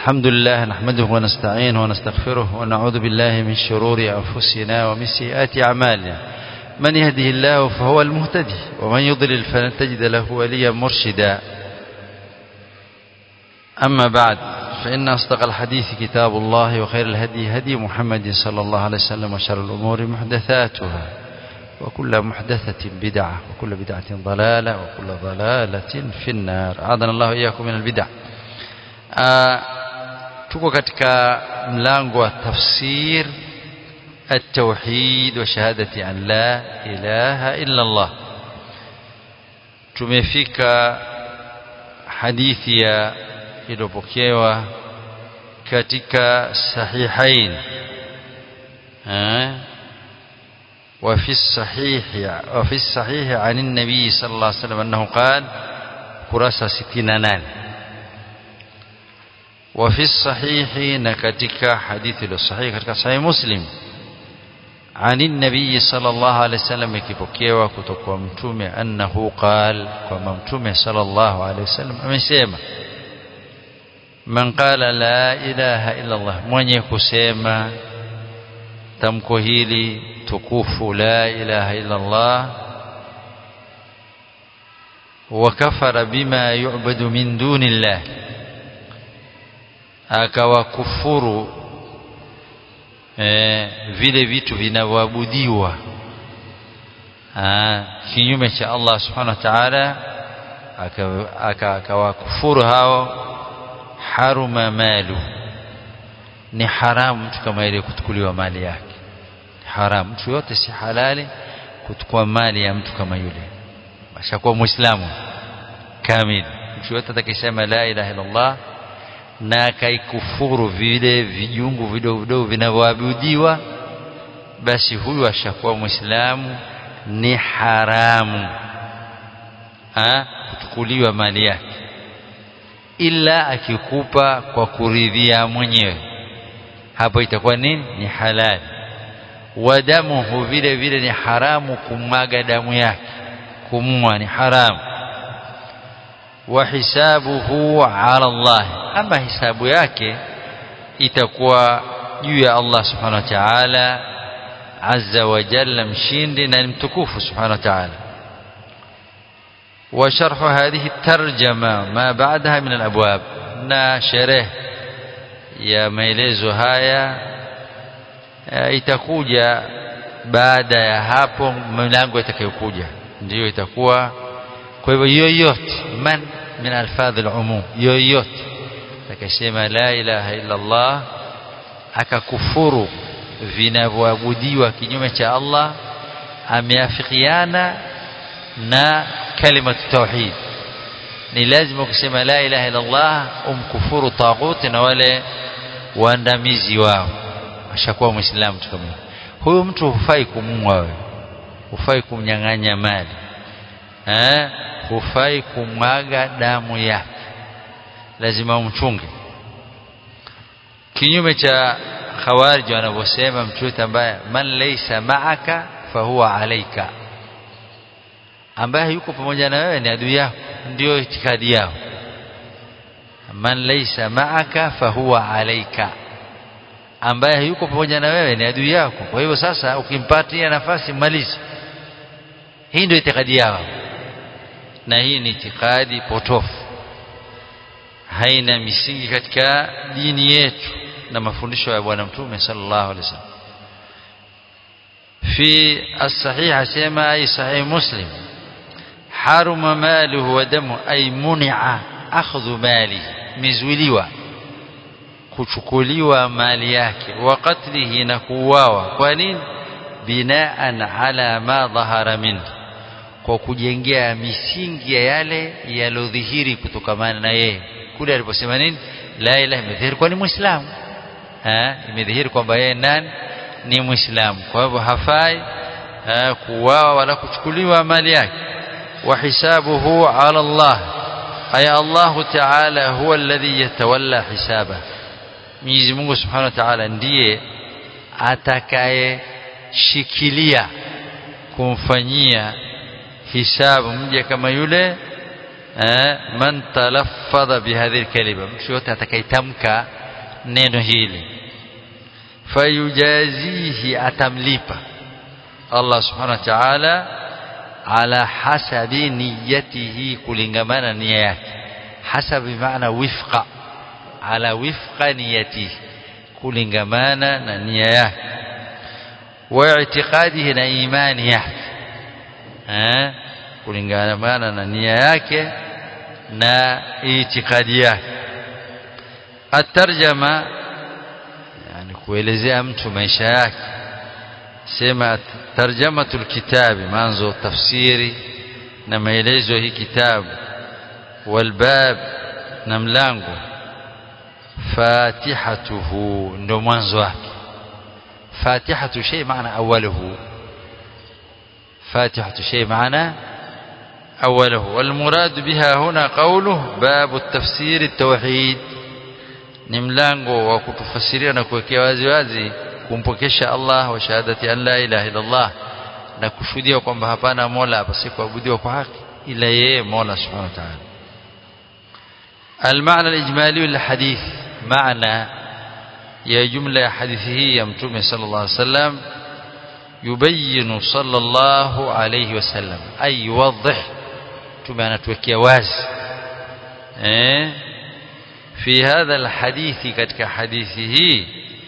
الحمد لله نحمده ونستعينه ونستغفره ونعوذ بالله من شرور أنفسنا ومن سيئات أعمالنا من يهده الله فهو المهتدي ومن يضلل فلن تجد له وليا مرشدا أما بعد فإن أصدق الحديث كتاب الله وخير الهدي هدي محمد صلى الله عليه وسلم وشر الأمور محدثاتها وكل محدثة بدعة وكل بدعة ضلالة وكل ضلالة في النار أعاذنا الله إياكم من البدع tuko katika mlango wa tafsir التوحيد وشهادة أن لا إله إلا الله tumefika hadithi ya iliyopokewa katika sahihain وفي الصحيح وفي الصحيح عن النبي صلى الله عليه وسلم أنه قال kurasa 68 وفي الصحيح نكتك حديث الصحيح katika sahih muslim عن النبي صلى الله عليه وسلم ikipokewa kutoka kwa mtume annahu qal kwamba mtume صلى الله عليه وسلم amesema man qala la ilaha illa Allah mwenye kusema tamko hili tukufu la ilaha illa Allah wakafara bima yu'badu min dunillah akawakufuru eh, vile vitu vinavyoabudiwa kinyume cha Allah subhanahu wa ta'ala akawakufuru hao haruma malu ni haramu mtu kama ile kutukuliwa mali yake haramu mtu yote si halali kuchukua mali ya mtu kama yule ashakuwa muislamu kamili mtu yote atakisema la ilaha illa Allah na akaikufuru vile vijungu vidogo vidogo vinavyoabudiwa basi huyu ashakuwa muislamu ni haramu ha? kuchukuliwa mali yake ila akikupa kwa kuridhia mwenyewe hapo itakuwa nini ni halali wadamuhu vile vile ni haramu kumwaga damu yake kumua ni haramu wa hisabuhu ala Allah ama hisabu yake itakuwa juu ya Allah subhanahu wa ta'ala azza wa jalla mshindi na mtukufu subhanahu wa ta'ala وشرح هذه الترجمة ما بعدها من الأبواب na sherehe ya maelezo haya itakuja baada ya hapo milango itakayokuja ndiyo itakuwa kwa hivyo yoyote man min alfadhi alumum yoyote akasema la ilaha illa Allah akakufuru vinavyoabudiwa kinyume cha Allah ameafikiana na kalima tauhid ni lazima kusema la ilaha illa Allah umkufuru taghuti na wale waandamizi wao ashakuwa muislamu tu kama huyo mtu hufai kumua wewe hufai kumnyang'anya mali eh hufai kumwaga damu yake lazima umchunge kinyume cha khawarij wanavyosema mtu ambaye man laysa ma'aka fahuwa alayka ambaye yuko pamoja na wewe ni adui yako ndio itikadi yao man laysa ma'aka fahuwa alayka ambaye yuko pamoja na wewe ni adui yako kwa hivyo sasa ukimpatia nafasi malizi hii ndio itikadi yao na hii ni itikadi potofu haina misingi katika dini yetu na mafundisho ya bwana mtume sallallahu alaihi wasallam في الصحيح سيما أي صحيح مسلم حرم ماله ودمه أي منع أخذ ماله مزوليوا kuchukuliwa mali yake wa qatlihi na kuuawa kwa nini binaan ala ma dhahara min kwa kujengea misingi ya yale yalodhihiri kutokamana na yeye kule aliposema nini la ilaha imedhihiri kwa ni muislamu imedhihiri kwamba yeye nani ni muislamu kwa hivyo hafai kuuawa wala kuchukuliwa mali yake wa hisabuhu ala Allah ay Allah ta'ala huwa alladhi yatawalla hisaba Mwenyezi Mungu Subhanahu wa Ta'ala ndiye atakayeshikilia kumfanyia hisabu mja kama yule man talaffadha bihadhihi kalima mtu yote atakayetamka neno hili fayujazihi atamlipa Allah subhanahu wa ta'ala ala hasabi niyatihi kulingamana nia yake hasabi maana wifqa ala wifqa niyatihi kulingamana na nia yake wa i'tiqadihi na imani yake eh kulingamana na nia yake na itikadi yake atarjama yani kuelezea mtu maisha yake sema tarjamatul kitabi manzo tafsiri na maelezo hii kitabu walbab na mlango fatihatuhu ndo mwanzo wake fatihatu shay maana awaluhu فاتحة شيء معناه أوله والمراد بها هنا قوله باب التفسير التوحيد ni mlango wa kutufasiria na kuwekea wazi wazi kumpokesha Allah wa shahadati an la ilaha illa Allah na kushuhudia kwamba hapana mola apasikuabudiwa kwa haki ila yeye mola subhanahu wa ta'ala المعنى الإجمالي للحديث معنى يا جملة حديثه يا متومة صلى الله عليه وسلم يبين صلى الله عليه وسلم أي يوضح متومة anatuwekea wazi eh في هذا الحديث katika hadithi hii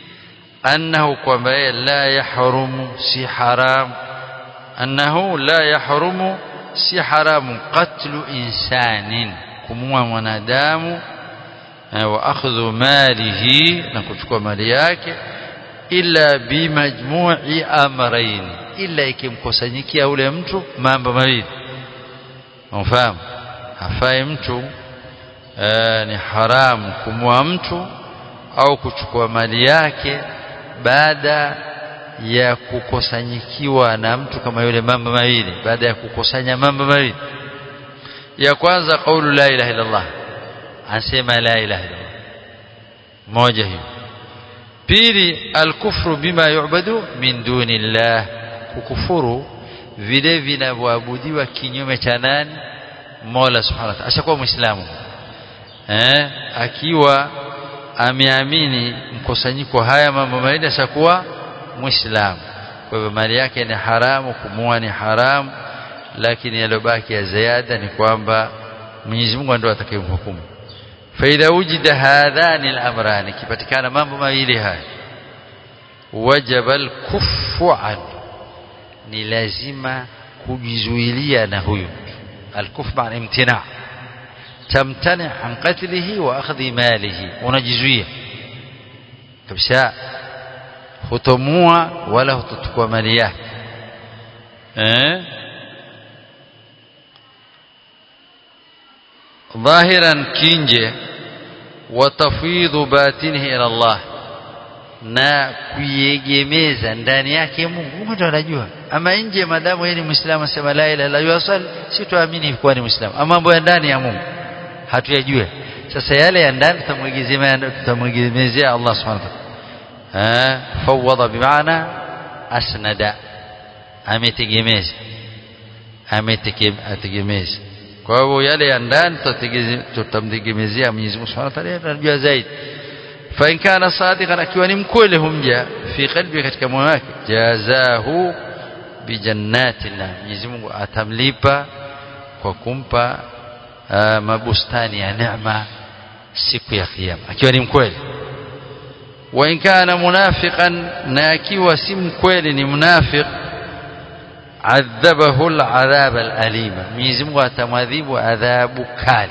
أنه kwamba la yahrum si haram أنه لا يحرم si haramu qatlu insanin kumua mwanadamu wa akhdhu malihi na kuchukua mali yake illa bimajmu'i amrayn illa ikimkusanyikia ule mtu mambo mawili unafahamu hafai mtu ee, ni haramu kumua mtu au kuchukua mali yake baada ya kukusanyikiwa na mtu kama yule mambo mawili baada ya kukusanya mambo mawili ya kwanza kaulu la ilaha illa Allah anasema la ilaha illa Allah moja hiyo pili alkufru bima yu'badu min duni Allah kukufuru vile vinavyoabudiwa kinyume cha nani Mola subhanahu wa ta'ala ashakuwa muislamu eh akiwa ameamini mkusanyiko haya mambo mawili ashakuwa muislamu kwa hivyo mali yake ni haramu kumua ni haramu lakini yalobaki ya ziada ni kwamba Mwenyezi Mungu ndio atakayemhukumu faidha wujida hadhani al-amrani kipatikana mambo mawili haya wajaba al-kuffu an ni lazima kujizuilia na huyo al-kuff maana imtina tamtani an qatlihi wa akhdhi malihi unajizuia kabisa hutomua wala hutochukua mali yake eh ظاهرا كينجه وتفيض باطنه الى الله na kuiegemeza ndani yake Mungu Mungu ndo anajua ama nje madamu yeye ni muislamu sema la ilaha illa Allah si tuamini kuwa ni muislamu ama mambo ya ndani ya Mungu hatuyajue sasa yale ya ndani tutamwegemezea tutamwegemezea Allah subhanahu wa ta'ala fawwadha bimaana asnada ametegemeza ametegemeza kwa hivyo yale ya ndani tutamtegemezea Mwenyezi Mungu Subhanahu wa Ta'ala anajua zaidi fa in kana sadiqan akiwa ni mkweli humja fi qalbi katika moyo wake jazahu bi jannatillah Mwenyezi Mungu atamlipa kwa kumpa uh, mabustani ya neema siku ya kiyama akiwa ni mkweli wa in kana munafiqan na akiwa si mkweli ni munafiq adhabahu al'adhab al'alima Mwenyezi Mungu atamwadhibu adhabu kali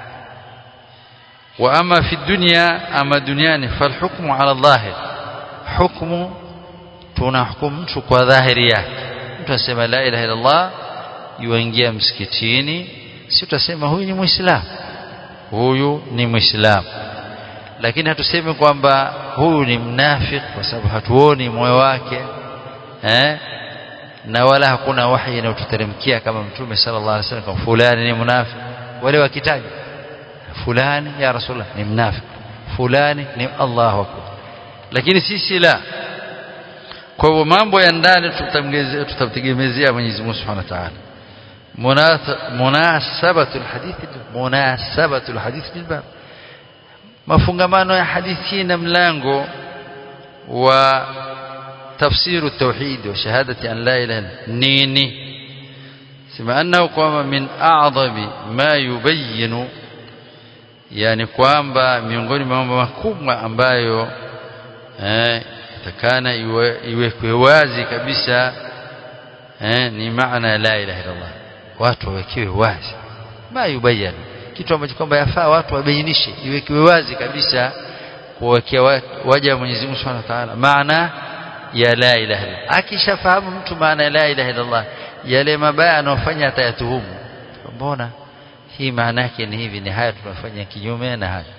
wa ama fi dunya ama duniani falhukmu ala dhahir hukmu tunahukumu mtu kwa dhahiri yake mtu asema la ilaha illa Allah yuingia msikitini si tutasema huyu ni muislamu huyu ni muislamu lakini hatusemi kwamba huyu ni mnafiki kwa sababu hatuoni moyo wake eh na wala hakuna wahi inayotuteremkia kama mtume sallallahu alaihi wasallam fulani ni munafiki wale wakitaja fulani ya rasulullah ni mnafiki fulani ni Allahu akbar lakini sisi la kwa hivyo mambo ya ndani tutamtegemezea Mwenyezi Mungu Subhanahu wa Ta'ala munasabatu alhadith munasabatu alhadith bilbab mafungamano ya hadithi na mlango wa تفسير التوحيد وشهادة أن لا إله إلا نيني سمع أنه قام من أعظم ما يبين yani kwamba miongoni mwa mambo makubwa ambayo eh, takana iwekwe wazi kabisa eh, ni maana la ilaha illallah watu wawekewe wazi ma yubayyan kitu ambacho kwamba yafaa watu wabainishe iwekewe wazi kabisa kuwekea waja wa Mwenyezi Mungu Subhanahu wa Ta'ala maana ya la ilaha illallah akishafahamu mtu maana ya la ilaha illallah yale mabaya anayofanya atayatuhumu mbona hii maana yake ni hivi ni haya tunafanya kinyume na haya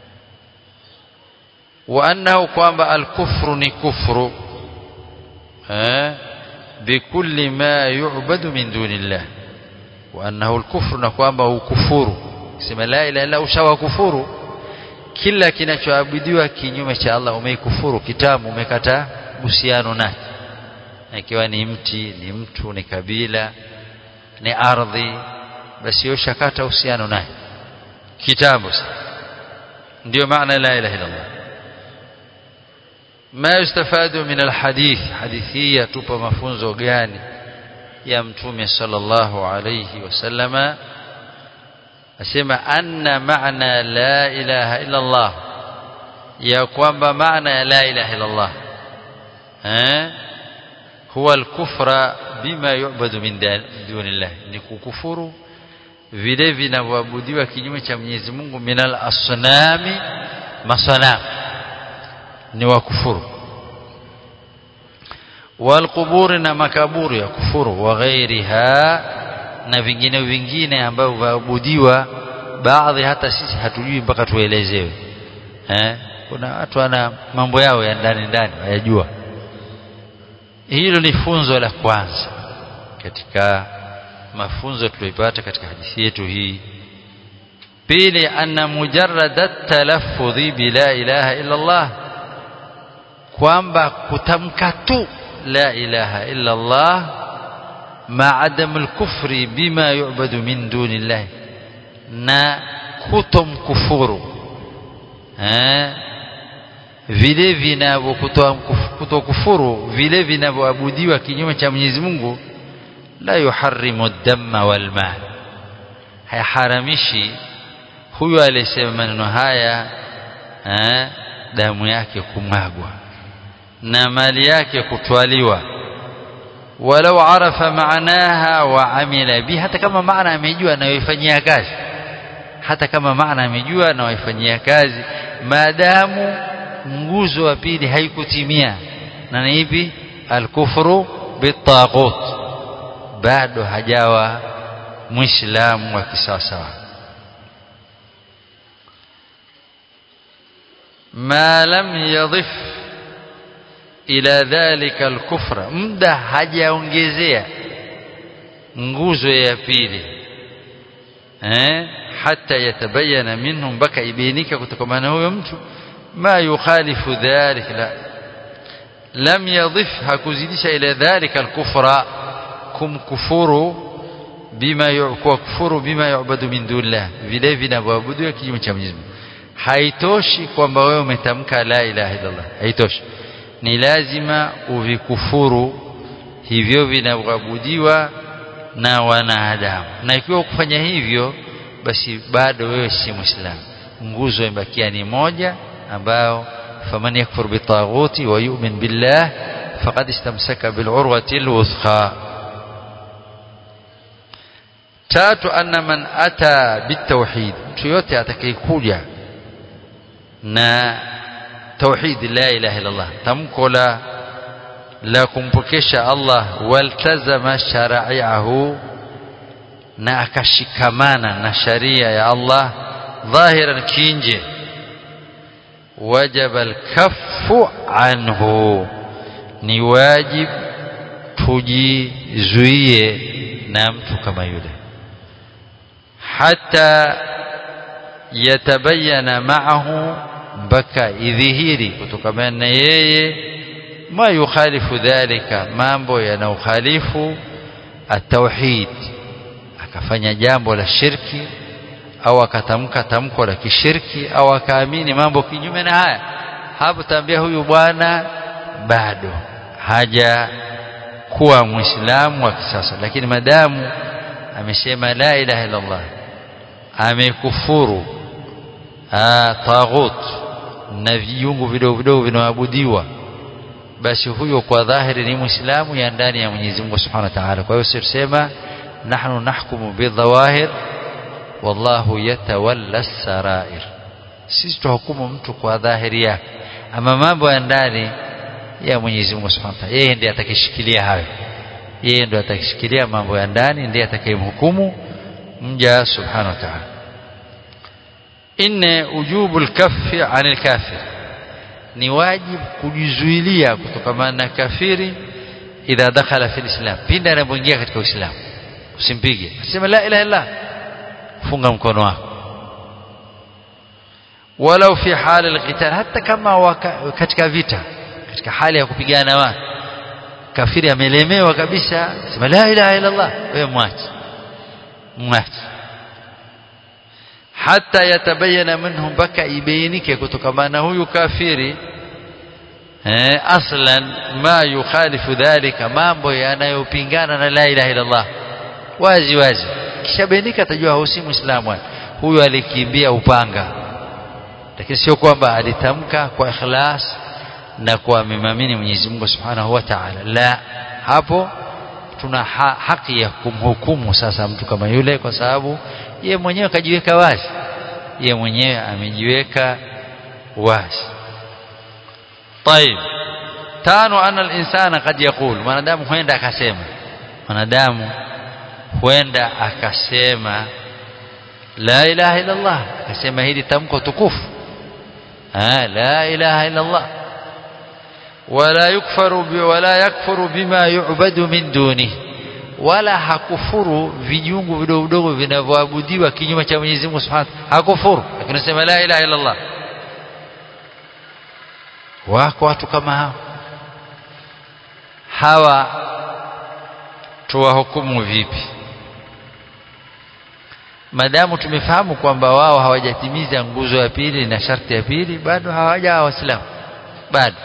wa annahu kwamba al-kufru ni kufru eh bikulli ma yu'badu min dunillah wa annahu al-kufru na kwamba ukufuru sema la ilaha illa ushawa kufuru kila kinachoabudiwa kinyume cha Allah umeikufuru kitamu umekataa uhusiano naye ikiwa ni mti ni mtu ni kabila ni ardhi basi ushakata uhusiano naye kitambo ndio maana la ilaha illa Allah ما يستفاد من الحديث حديثية tupa mafunzo gani ya mtume sallallahu alayhi wasallama asema anna maana la ilaha illa Allah ya kwamba maana ya la ilaha illa Allah eh huwa al-kufra bima yu'badu min dunillah ni kukufuru vile vinavyoabudiwa kinyume cha Mwenyezi Mungu minal asnami masanam ni wakufuru walquburi na makaburi ya kufuru wa ghairiha na vingine vingine ambavyo vaabudiwa baadhi hata sisi hatujui mpaka tuelezewe eh kuna watu wana mambo yao ya ndani ndani hayajua hilo ni funzo la kwanza katika mafunzo tuliyopata katika hadithi yetu hii pili anna mujarrad talaffudhi bila ilaha illa Allah kwamba kutamka tu la ilaha illa Allah ma adam al-kufri bima yu'badu min dunillah na kutomkufuru eh vile vinavyo kutokufuru vile vinavyoabudiwa kinyume cha Mwenyezi Mungu la yuharrimu damma wal mal hayaharamishi huyu aliyesema maneno haya eh, damu yake kumwagwa na mali yake kutwaliwa walau arafa maanaha wa amila bi hata kama maana amejua anayoifanyia kazi hata kama maana amejua anayoifanyia kazi maadamu nguzo wa pili haikutimia na ni ipi alkufru bitaghut bado hajawa muislamu wa kisawasawa ما لم يضف ila dhalika alkufra muda hajaongezea nguzo ya pili eh hata yatabayana minhu mpaka ibainika kutokana na huyo mtu ma yukhalifu dhalik la lam yadhif hakuzidisha ila dhalika alkufra kumkufuru bima yukufuru bima yu'badu min dunillah vile vinavyoabudiwa kinyume cha Mwenyezi Mungu haitoshi kwamba wewe umetamka la ilaha illallah haitoshi ni lazima uvikufuru hivyo vinavyoabudiwa na wanadamu na ikiwa kufanya hivyo basi bado wewe si muislamu nguzo imebakia ni moja ambao faman yakfur bitaghuti wa yu'min billah faqad istamsaka bil'urwati alwuthqa tatu anna man ata bitawhid mtu yote atakayekuja na توحيد لا إله إلا الله تمكو لا لا كمبكش الله والتزم شرائعه na akashikamana na sharia ya Allah dhahiran kinje wajaba alkaffu anhu ni wajib tujizuie na mtu kama yule hata yatabayana ma'ahu mpaka idhihiri kutokana na yeye ma yukhalifu dhalika mambo yanayokhalifu at-tauhid akafanya jambo la shirki au akatamka tamko la kishirki au akaamini mambo kinyume na haya hapo tambia huyu bwana bado haja kuwa muislamu wa kisasa lakini madamu amesema la ilaha illa Allah amekufuru taghut na viungu vidogo vidogo vinaabudiwa basi huyo kwa dhahiri ni muislamu ya ndani ya Mwenyezi Mungu Subhanahu wa Ta'ala kwa hiyo sisema nahnu nahkumu bidhawahir wallahu yatawalla sarair sisi tuhukumu mtu kwa dhahiri yake ama mambo ya ndani ya Mwenyezi Mungu Subhanahu wa Ta'ala yeye ndiye atakishikilia hayo yeye ndiye atakishikilia mambo ya ndani ndiye atakayemhukumu mja Subhanahu wa Ta'ala inne ujubu al-kaffi 'anil kafir ni wajibu kujizuilia kutokana na kafiri idha dakhala fi islam pinda anapoingia katika uislamu usimpige sema la ilaha illa funga mkono wako walau fi hali alqital hata kama waka, katika vita katika hali ya kupigana watu kafiri amelemewa kabisa sema la ilaha illa allah wewe mwache mwache hata yatabayana minhum mpaka ibainike kutokana na huyu kafiri eh, aslan ma yukhalifu dhalika mambo yanayopingana na la ilaha illa Allah wazi wazi kisha bainika atajua husi muislamu huyu alikimbia upanga lakini sio kwamba alitamka kwa ikhlas na kwa amemamini Mwenyezi Mungu Subhanahu wa Ta'ala la hapo tuna ha haki ya kumhukumu sasa mtu kama yule kwa sababu ye mwenyewe kajiweka wazi ye mwenyewe amejiweka wazi طيب tano ana al-insana kad yaqul mwanadamu huenda akasema mwanadamu huenda akasema la ilaha illa Allah akasema hili tamko tukufu ah la ilaha illa Allah wala yukfaru wala yakfuru bima yu'badu min dunihi wala hakufuru vijungu vidogo vidogo vinavyoabudiwa kinyume cha Mwenyezi Mungu Subhanahu hakufuru lakini sema la ilaha illa Allah wako watu kama hao hawa tuwahukumu vipi madamu tumefahamu kwamba wao hawajatimiza nguzo ya pili na sharti ya pili bado hawajawa waislamu bado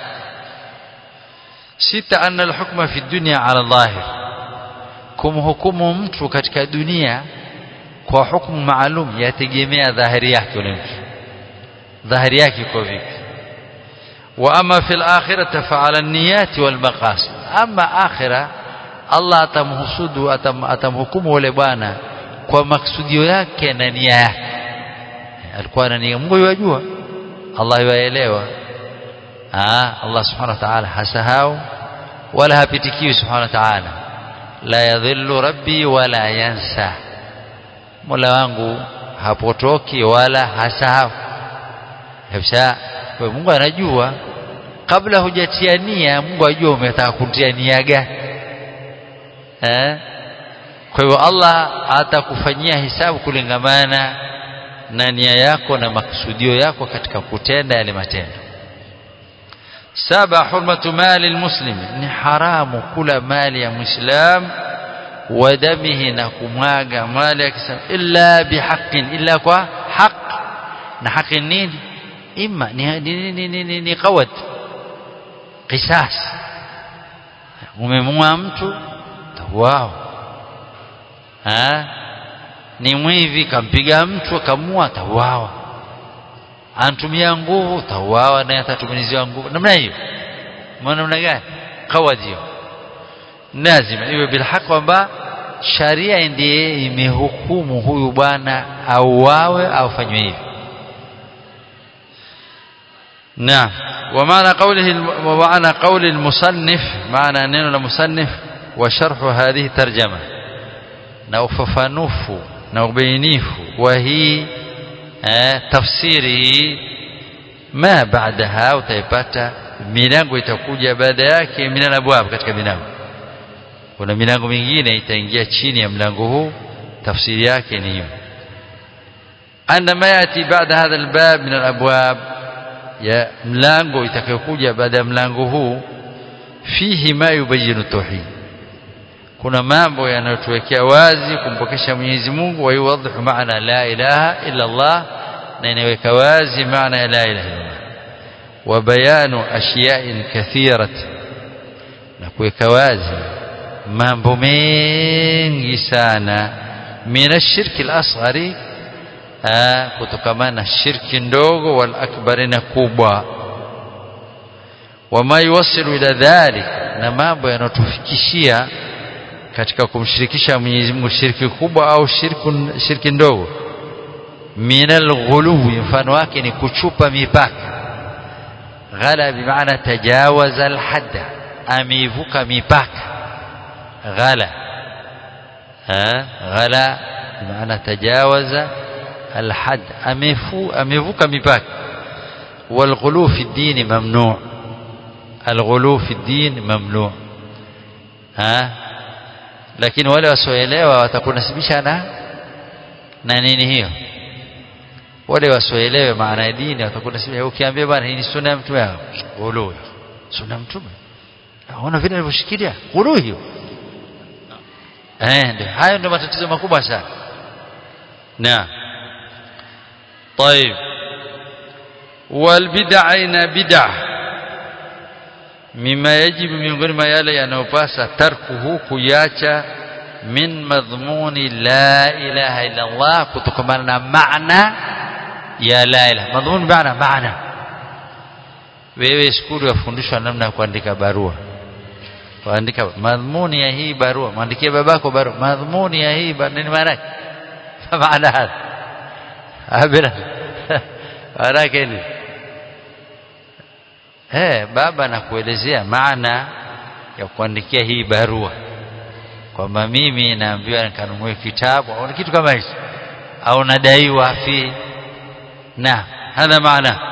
sita anna alhukma fi dunya ala dhahir kumhukumu mtu katika dunia kwa hukumu maalum yategemea dhahiri yake yule mtu dhahiri yake iko vipi wa ama fil akhirati fa ala niyati wal maqasid ama akhira Allah atamhusudu atam, atamhukumu yule bwana kwa maksudio yake na nia yake alikuwa na nia Mungu yajua Allah yaelewa ah Allah subhanahu wa ta'ala hasahau wala hapitikiwi subhanahu wa ta'ala la yadhillu rabbi wala yansa Mola wangu hapotoki wala hasahau kabisa kwa Mungu anajua kabla hujatia nia Mungu ajua umetaka kutia nia gani eh kwa hivyo Allah atakufanyia hisabu kulingamana na nia yako na makusudio yako katika kutenda yale matendo saba hurmatu mali almuslim ni haramu kula mali ya muislam wa damihi na kumwaga mali ya kisam illa bihaqqin illa kwa haq na haki nini imma ni ni ni, ni, ni, ni qawat qisas umemua mtu wao ha ni mwivi kampiga mtu akamua tauawa anatumia nguvu tauawa naye atatumiziwa nguvu namna hiyo maana namna gani qawad hiyo lazima iwe bilhaq kwamba sharia ndiye imehukumu huyu bwana auawe au fanywe hivi نعم ومعنى قوله ومعنى قول المصنف معنى نينو المصنف وشرح هذه ترجمة na ufafanufu na ubainifu wa hii eh, tafsiri hii ma baadaha utaipata milango itakuja baada yake minal abwab katika milango kuna milango mingine itaingia chini ya mlango huu tafsiri yake ni hiyo anna ma yati baada hadha albab min alabwab ya mlango itakayokuja baada ya mlango huu fihi ma yubayinu tauhid kuna mambo yanayotuwekea wazi kumpokesha Mwenyezi Mungu wa yuwadhihu maana la ilaha illa Allah na inaweka wazi maana ya la ilaha illa Allah wa bayanu ashiya'in kathirat na kuweka wazi mambo mengi sana min ashirki al-asghari kutokamana na shirki ndogo wal akbari na kubwa wama yuwasilu ila dhalik na mambo yanotufikishia katika kumshirikisha Mwenyezi Mungu shirki kubwa au shirku, shirki ndogo minal ghuluwi mfano wake ni kuchupa mipaka ghala bimaana tajawaza alhadda ameivuka mipaka ghala ha ghala bimaana tajawaza alhad amefu amevuka mipaka والغلو في الدين ممنوع الغلو في الدين ممنوع ها lakini wale wasioelewa watakunasibisha na na nini hiyo wale wasioelewe maana ya dini watakunasibisha ukiambia bwana hii ni sunna ya mtume ghulu sunna ya mtume unaona vile alivyoshikilia ghulu hiyo eh ndio hayo ndio matatizo makubwa sana na طيب والبدع ina bid'ah mima yajibu miongoni mwa yale yanayopasa tarkuhu kuyacha min madhmuni la ilaha illa Allah kutokamana na maana ya la ilaha madhmuni maana maana wewe skuli wafundishwa namna ya kuandika barua kuandika madhmuni ya hii barua mwandikie babako barua madhmuni ya hii nini maana maana hapa abira maana yake ni eh baba nakuelezea maana ya kuandikia hii barua kwamba mimi naambiwa nikanunue kitabu au kitu kama hicho au nadaiwa fi na hadha maana